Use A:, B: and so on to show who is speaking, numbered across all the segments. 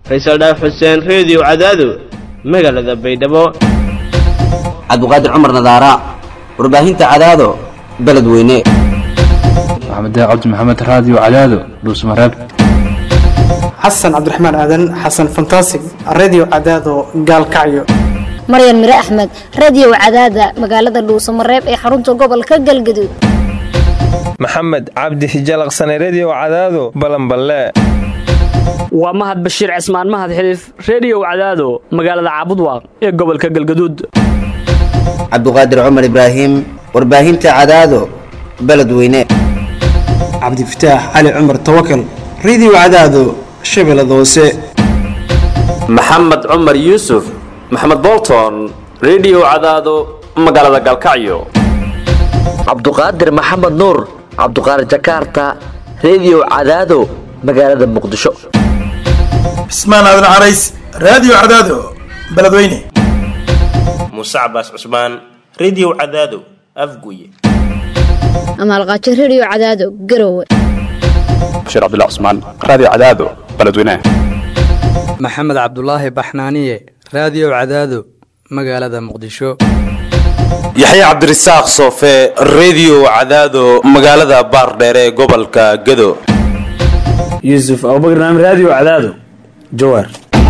A: faysal dhaaf xuseen reediyo cadaado magaalada baydhabo
B: cabdiqaadir cumar nadaara warbaahinta cadaado beledweyne
C: maxamed cabdi maxamed raadiyo cadaado dhuusmareeb
D: xasan cabdiraxmaan aadan xasan fantasig redio cadaado gaalkacyo
E: maryan mire axmed radiyow cadaada magaalada dhuusamareeb ee xarunta gobolka galgaduud
F: maxamed cabdi hijalaqsane rediyow cadaado balanballe
G: waa mahad bashiir cismaan mahad xiliif rediyow cadaado magaalada caabudwaaq ee gobolka galgaduud
B: cabdiqaadir cumar ibraahim warbaahinta cadaado beledweyne
D: cabdifataax cali cumar tawakal redio cadaado shabeellada hoose
H: maxamed cumar yuusuf maxamed bolton rediyow cadaado magaalada galkacyo
I: cabduqaadir maxamed nuur cabduqaadir jakarta rediyow cadaado magaalada muqdisho
J: cismaan aadan carays raadiyo cadaado beledweyne
K: muuse cabaas cusmaan rediyow cadaado afguye
E: amaalqaajo rediyo cadaado garowe
C: bashiir cabdilla cusmaan raadiyo cadaado beledweyne
L: maxamed cabdulaahi baxnaaniye raadiyo cadaado magaalada muqdisho
M: yaxya cabdirasaaq soofe rediyo cadaado magaalada baardheere ee gobolka gado
N: yuusuf abubakr naam raadiyo cadaado jawaar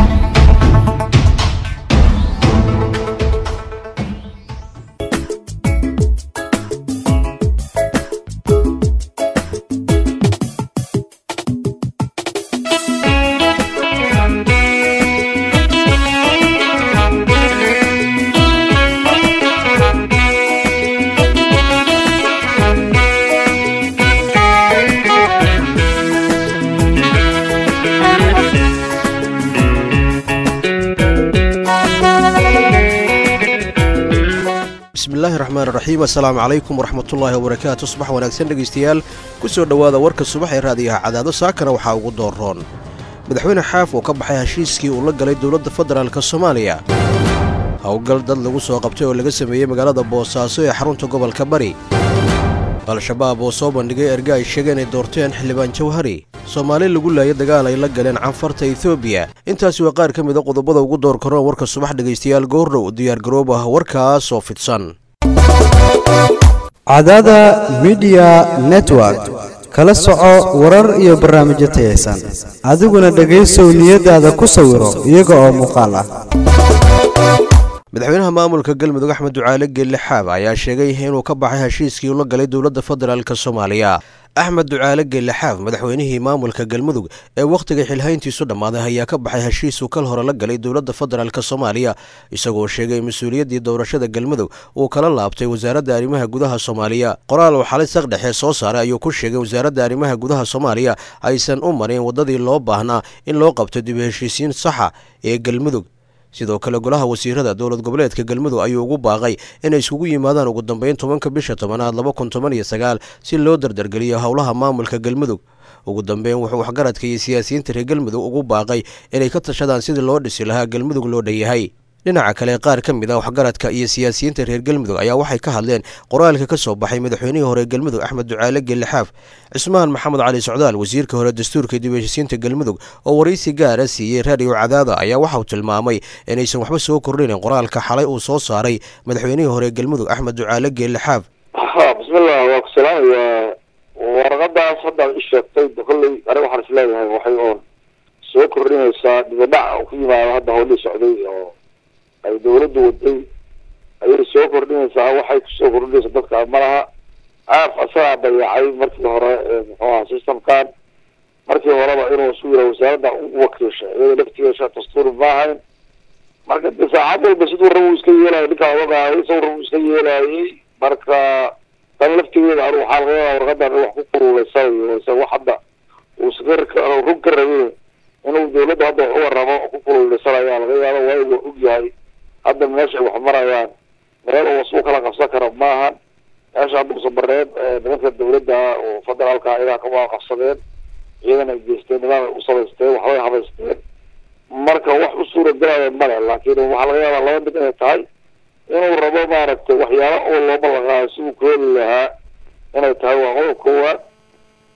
O: bismillahi raxmaan raxiim assalaamu calaykum waraxmatullaahi wabarakaatu subax wanaagsan dhegaystayaal ku soo dhowaada warka subax ee raadiyaha cadaado saakana waxaa ugu dooroon madaxweyne xaaf oo ka baxay heshiiskii uu la galay dowladda federaalk soomaaliya howlgal dad lagu soo qabtay oo laga sameeyey magaalada boosaaso ee xarunta gobolka bari al-shabaab oo soo bandhigay erga ay sheegeen ay doorteen xildhibaan jawhari soomaali lagu laaya dagaal ay la galeen canfarta etoobiya intaasi waa qaar ka mida qodobada ugu door karoon warka subax dhegaystayaal goordhow diyaargaroob ah warkaas oo fidsan
P: cadaada midiya network kala soco warar iyo barnaamijyo tayaysan adiguna dhegaysow niyadaada ku sawiro iyaga oo muuqaal ah
O: madaxweynaha maamulka galmudug axmed ducaale geelle xaab ayaa sheegay inuu ka baxay heshiiskii ula galay dowladda federaalk soomaaliya axmed ducaale geelle xaaf madaxweynihii maamulka galmudug ee wakhtiga xilhayntiisu dhammaaday ayaa ka baxay heshiisuu kal hore la galay dowladda federaalk soomaaliya isagoo sheegay mas-uuliyaddii doorashada galmudug uu kala laabtay wasaaradda arrimaha gudaha soomaaliya qoraal uu xalay saqdhexe soo saaray ayuu ku sheegay wasaaradda arrimaha gudaha soomaaliya aysan u marin waddadii loo baahnaa in loo qabto dib heshiisiin saxa ee galmudug sidoo kale golaha wasiirada dowlad goboleedka galmudug ayuu ugu baaqay inay iskugu yimaadaan ugu dambeyn tobanka bisha tobanaad laba kun toban iyo sagaal si loo dardargeliyo howlaha maamulka galmudug ugu dambeyn wuxuu waxgaradka iyo siyaasiyiinta reer galmudug ugu baaqay inay ka tashadaan sidii loo dhisi lahaa galmudug loo dhanyahay dhinaca kale qaar ka mid a waxgaradka iyo siyaasiyiinta reer galmudug ayaa waxay ka hadleen qoraalka ka soo baxay madaxweynihii hore galmudug axmed ducaale geellixaaf cismaan maxamed cali socdaal wasiirka hore dastuurka dib heshisiinta galmudug oo waraysi gaara siiyey raadiyo cadaada ayaa waxauu tilmaamay inaysan waxba soo kordhinin qoraalka xalay uu soo saaray madaxweynihii hore galmudug axmed ducaale geellixaaf
Q: bismillah waa ku salaamayaa warqadaas haddaad i sheegtay kolley aniga waxaan is leeyahay waxay oon soo kordhinaysaa dibadhac ku yimaado hadda howlii socday oo ay dawladdu waday ayay soo kordhinaysaa waxay kusoo kordhinaysa dadka malaha aaf asagaa dayacay markii hore muxuu aha systemkan markii horeba inuu isu yira wasaaradda u wakiisha iyada laftigeesha dastuuri maahayn marka de saacad walba siduu rabu iska yeelaya ninkaa ogaahay isagu rabu iska yeelayay marka tan laftigeeda anu waxaa laga yaaba warqadan wax ku kululaysanayo isa wax hadda uu iska rug ka rabin inuu dawladda hadda wax u waramo ku kululaysanayaa laga yaaba waa uu og yahay hadda meesha ay wax marayaan meel uu wasuu kala qabsan karo maahan meesha hadda usabareed nimanka dawladda oo federaalka ayagaa kama qabsadeen ciidan ay geysteen nidaam ay u samaysteen waxbay habaysteen marka wax u suura galaya male laakiin waxaa laga yaabaa laba mid inay tahay inuu rabo maaragtay waxyaaba oo loo ballanqaayo siduu ku heli lahaa inay tahay waa qodob koowaad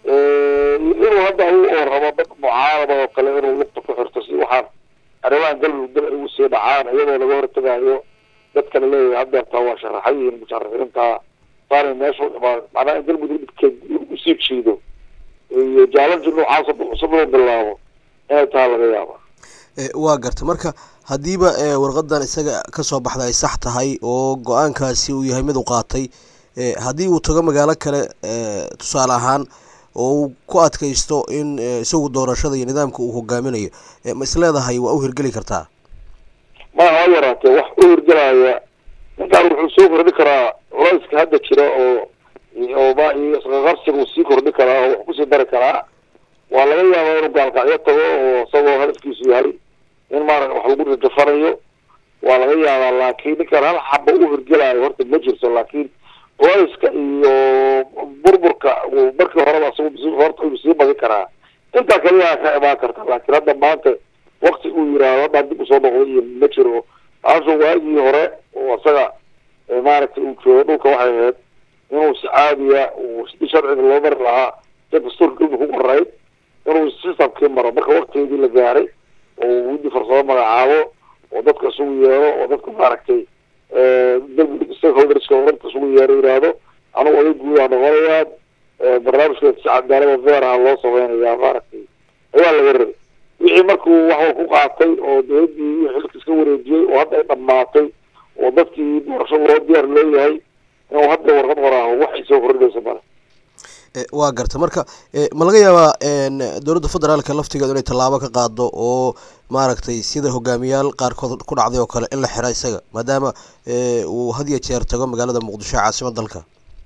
Q: inuu hadda u oo rabo dad mucaarada oo kale inuu lugta ku xirto si waxaan arrimahan galmudug dib ay ugu sii dhacaan iyadoo laga hortagayo dadkana leeyahay haddeertaa waa sharaxan yihiin musharaxiinta saanay meesha u dhimaan macnaha in galmudug dhibkeed usii jiido iyo jaalanji noocaas cusub inuu bilaabo inay taha laga yaaba
O: waa garta marka haddiiba warqadan isaga kasoo baxda ay sax tahay oo go-aankaasi uu yahay mid u qaatay haddii uu tago magaalo kale tusaale ahaan oo uu ku adkaysto in isagu doorashada iyo nidaamka uu hogaaminayo ma isleedahay waa u hirgeli kartaa
Q: ma ha yaraatee wax u hirgelaya ninkaan wuxuu soo kordhi karaa culayska hadda jira oo oo ma iyo isqaqabsiga uu sii kordhi karaa oo wax kusii dari karaa waa laga yaabaa inuu gaalkacyo tago oo isagoo hadafkiisu yahay in maara wax lagu rajafanayo waa laga yaabaa laakiin ninkaan hal xaba u hirgelayo horta ma jirto laakiin culayska iyo burburka markii horeba isagu horta uu sii badin karaa intaa kaliya ka imaan karta laakiin hadda maanta wakti uu yiraahdo haddaan dib usoo noqday iyo ma jiro taasoo waagii hore oo isaga maaragtay uu joogo dhulka waxay ahayd inuu si caadiya uu si sharciga loo mari lahaa si dastuurka dhulka ku qorayd inuu systemkii maro marka waktigeedii la gaaray oo widi farsamo magacaabo oo dadka isugu yeero oo dadka maaragtay galmudug stakeholderska oranta isugu yeero yiraahdo anugu oday guudaa noqonayaa barnaamijkeeda si cadaalada veeraha loo sameynayaa maaragtay ayaa laga rabay wixii markuu waxwa ku qaatay oo dowladii xilka iska wareejiyey oo hadda ay dhamaatay oo dadkii doorasho loo diyaar leeyahay inuu hadda warqad qoraaho waxay soo kordhinaysa male
O: waa garta marka ma laga yaabaa dowladda federaalka laftigeedu inay tallaabo ka qaado oo maaragtay sida hogaamiyaal qaarkood ku dhacday oo kale in la xira isaga maadaama uu had iyo jeer tago magaalada muqdisho caasimad dalka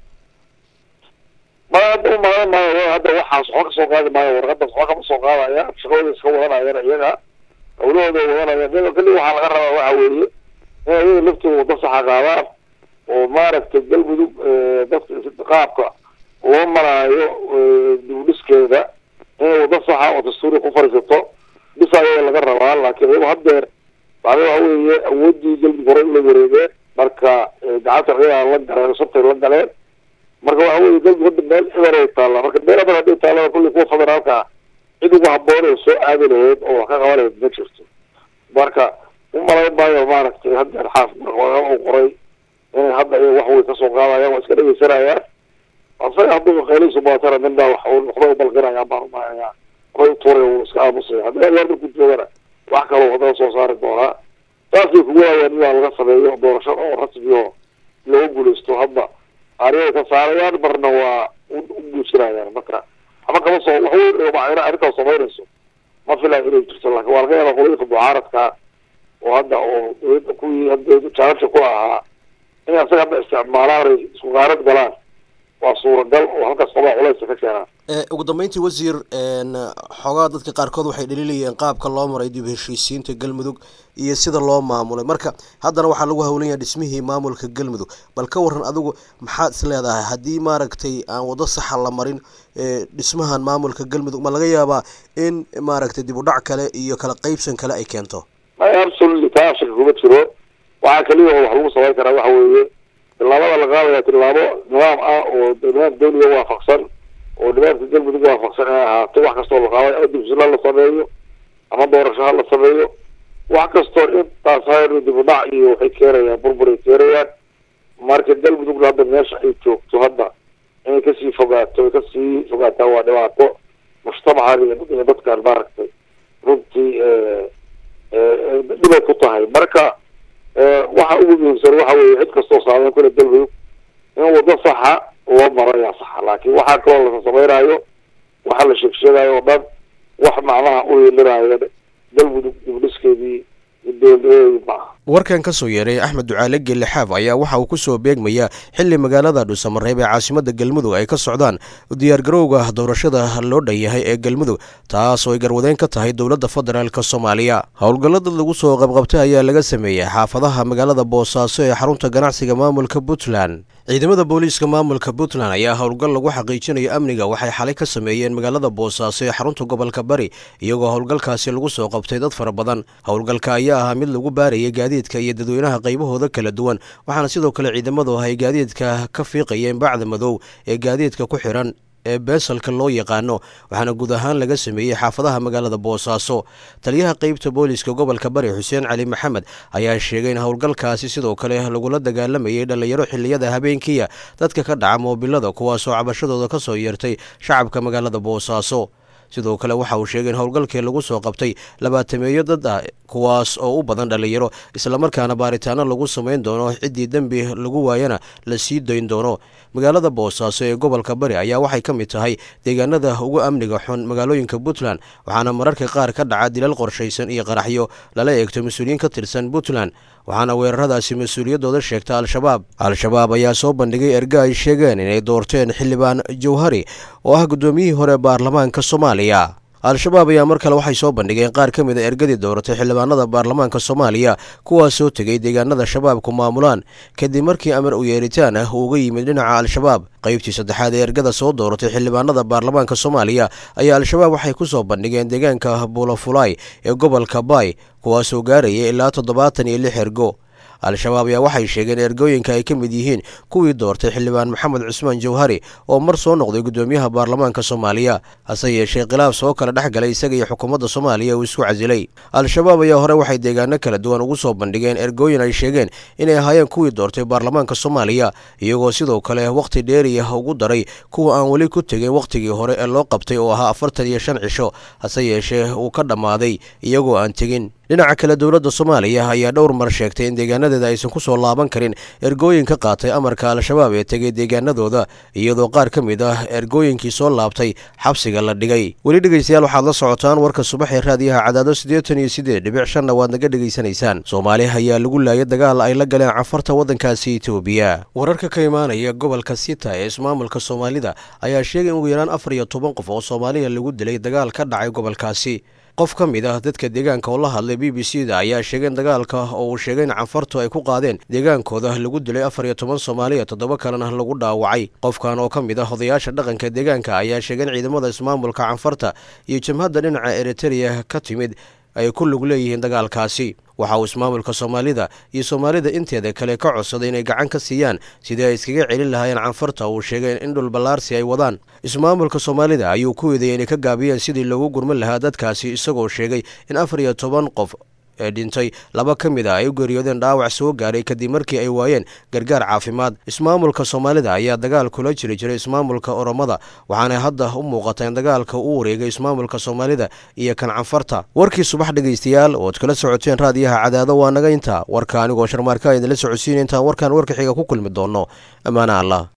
Q: ma hadda u malayn maayo hadda waxaas waxba kasoo qaadi maayo warqadaas waxba kama soo qaadaya shaqadooda iska wadanayaan iyaga hawlahooda wadanayaan iyaga kali waxaa laga rabaa waxa weeye in iyaga laftooda wada saxa qaadaan oo maaragtay galmudug dadka qaabka loo maraayo dibudhiskeeda inay wada saxa oo dastuuri ku fariisato bisa ayaga laga rabaa laakiin iyago haddeer bacda waxa weeye awoodii galmudug hore ula wareegeen marka gacanta ciidan la galeen sabtay la galeen marka waxa weye galmudug hadda meel eber ay taallaa marka meel eber hadday taallaa kulli kuwa federaalka cid ugu haboon oo soo aadi lahayd oo wax ka qaban lahayd ma jirto marka u malayn maayo maaragtay haddeer xaaf uu qoray inay hadda iyaga wax way kasoo qaadayaan waa iska dhegeysanayaan asaga hadduu qeelaysu baatana midnaa wax waxbay ubalqinayaan baan umahayaa waxbay utuuray uu iska aamusaya haddii adeer markuu joogana wax kaloo haddana soo saari doonaa saasay kugu hayaan inaa laga sameeyo doorasho oo rasmi oo looga guuleysto hadda ariyay ka saarayaan marna waa u guujinayaan marka ama kama soo wax weyn macna arrintaas samaynayso ma filayo inay jirto laakiin waa laga yaabaa qolooyinka mucaaradka oo hadda oo dowladda kuwii hadda jaalasha ku ahaa inay asaga hadda isticmaalaan ay isku qaarad galaan waa suuragal oo halkaas qabaa culaysa ka keenaan
O: ugu dambeyntii wasiir xoogaa dadka qaarkood waxay dhaliilayeen qaabka loo maray dib heshiisiinta galmudug iyo sida loo maamulay marka haddana waxaa lagu hawlan yahay dhismihii maamulka galmudug bal ka waran adigu maxaad is leedahay haddii maaragtay aan wado saxa la marin dhismahan maamulka galmudug ma laga yaabaa in maaragtay dib u dhac kale iyo kala qeybsan kale ay keento
Q: absolutely taa shaka kuma jiro waxaa kaliya oo wax lagu samayn karaa waxa weeye tillaabada la qaadaya tillaabo nidaam ah oo nidaam dawliga waafaqsan oo nidaamka galmudug waafaqsan inay ahaato wax kastoo la qaadayo ama dibsila la sameeyo ama doorasho ha la sameeyo wax kastoo intaas hayr dib u dhac iyo waxay keenayaan burbur ay keenayaan marka galmudugna hadda meesha ay joogto hadda inay kasii fogaato ay kasii fogaataan waa dhibaato mujtamacan iyo dadkan maaragtay runtii dhibay ku tahay marka waxa ugu muhiimsan waxa weeye cid kastoo saameyn kule galmudug in wado saxa loo maro ayaa saxa laakiin waxaa kaloo lasa samaynayo waxa la sheegsheegayo oo dhan wax macnaha u yeelinayo galmudug dibdhiskeedii dowladnimadeedii ma aha
O: warkan ka soo yeeray axmed ducaale gelle xaaf ayaa waxa uu ku soo beegmayaa xili magaalada dhuusamareeb ee caasimada galmudug ay ka socdaan diyaargarowga doorashada loo dhan yahay ee galmudug taas oo ay garwadeen ka tahay dowladda federaalk soomaaliya howlgallada lagu soo qabqabtay ayaa laga sameeyey xaafadaha magaalada boosaaso ee xarunta ganacsiga maamulka puntland ciidamada booliiska maamulka puntland ayaa howlgal lagu xaqiijinayo amniga waxay xalay ka sameeyeen magaalada boosaaso ee xarunta gobolka bari iyagoo howlgalkaasi lagu soo qabtay dad fara badan howlgalka ayaa ahaa mid lagu baarayay gaadiidka iyo dadweynaha qaybahooda kala duwan waxaana sidoo kale ciidamadu ay gaadiidka ka fiiqayeen bacda madow ee gaadiidka ku xiran ee beesalka loo yaqaano waxaana guud ahaan laga sameeyey xaafadaha magaalada boosaaso taliyaha qeybta booliska gobolka bari xuseen cali maxamed ayaa sheegay in howlgalkaasi sidoo kale lagula dagaalamayay dhallinyaro xiliyada habeenkiya dadka ka dhaca moobilada kuwaasoo cabashadooda ka soo yeertay shacabka magaalada boosaaso sidoo kale waxa uu sheegay in howlgalkii lagu soo qabtay labaatameeyo dad ah kuwaas oo u badan dhallinyaro islamarkaana baaritaano lagu samayn doono ciddii dembi lagu waayana la sii dayn doono magaalada boosaaso ee gobolka bari ayaa waxay ka mid tahay deegaanada ugu amniga xun magaalooyinka puntland waxaana mararka qaar ka dhaca dilal qorshaysan iyo qaraxyo lala eegto mas-uuliyiin ka tirsan puntland waxaana weeraradaasi mas-uuliyaddooda sheegta al-shabaab al-shabaab ayaa soo bandhigay erga ay sheegeen inay doorteen xildhibaan jawhari oo ah guddoomiyihii hore baarlamaanka soomaaliya al-shabaab ayaa mar kale waxay soo bandhigeen qaar ka mid a ergadii dowratay xildhibaanada baarlamaanka soomaaliya kuwaasoo tegay deegaanada shabaabku maamulaan kadib markii amar u yeeritaan ah uu uga yimid dhinaca al-shabaab qaybtii saddexaad ee ergada soo dooratay xildhibaanada baarlamaanka soomaaliya ayaa al-shabaab waxay ku soo bandhigeen deegaanka bulafulay ee gobolka baay kuwaasoo gaaraya ilaa toddobaatan iyo lix ergo al-shabaab ayaa waxay sheegeen ergooyinka ay ka mid yihiin kuwii doortay xildhibaan maxamed cusmaan jawhari oo mar soo noqday guddoomiyaha baarlamaanka soomaaliya hase yeeshee khilaaf soo kala dhex galay isaga iyo xukuumadda soomaaliya uu isku casilay al-shabaab ayaa hore waxay deegaano kala duwan ugu soo bandhigeen ergooyin ay sheegeen inay ahaayeen kuwii doortay baarlamaanka soomaaliya iyagoo sidoo kale wakhti dheeriyah ugu daray kuwa aan weli ku tegin wakhtigii hore ee loo qabtay oo ahaa afartan iyo shan cisho hase yeeshee uu ka dhammaaday iyagoo aan tegin dhinaca kale dowladda soomaaliya ayaa dhowr mar sheegtay in deegaanadeeda aysan ku soo laaban karin ergooyin ka qaatay amarka al-shabaab ee tegay deegaanadooda iyadoo qaar ka mid ah ergooyinkii soo laabtay xabsiga la dhigay weli dhegeystayaal waxaad la socotaan warka subax ee raadiyaha cadaado siddeetan iyo siddeed dhibic shanna waad naga dhegaysanaysaan soomaali ayaa lagu laayay dagaal ay la galeen cafarta waddankaasi etoobiya wararka ka imaanaya gobolka sita ee ismaamulka soomaalida ayaa sheegay in ugu yaraan afar iyo toban qof oo soomaaliya lagu dilay dagaal ka dhacay gobolkaasi qof ka mid ah dadka deegaanka oo la hadlay b b c da ayaa sheegay in dagaalka oo uu sheegay in canfartu ay ku qaadeen deegaankooda lagu dilay afar iyo toban soomaaliya toddoba kalena lagu dhaawacay qofkan oo ka mid ah odayaasha dhaqanka deegaanka ayaa sheegay in ciidamada ismaamulka canfarta iyo jamhadda dhinaca eritereya ka timid ay ku lug leeyihiin dagaalkaasi waxa uu ismaamulka soomaalida iyo soomaalida inteeda kale ka codsaday inay gacan ka siiyaan sidii ay iskaga celin lahaayeen canfarta uu sheegay in dhul ballaarsi ay wadaan ismaamulka soomaalida ayuu ku eedeeyay inay ka gaabiyeen sidii loogu gurman lahaa dadkaasi isagoo sheegay in afar iyo toban qof ee dhintay laba ka mid a ay u geeriyoodeen dhaawac soo gaaray kadib markii ay waayeen gargaar caafimaad ismaamulka soomaalida ayaa dagaal kula jiri jiray ismaamulka oromada waxaana hadda u muuqata in dagaalka uu wareegay ismaamulka soomaalida iyo kan canfarta warkii subax dhegaystayaal ood kala socoteen raadiyaha cadaado waa naga intaa warka anigoo sharmaarka idinla socodsiina intaan warkaan warka xiga ku kulmi doonno ammaana allah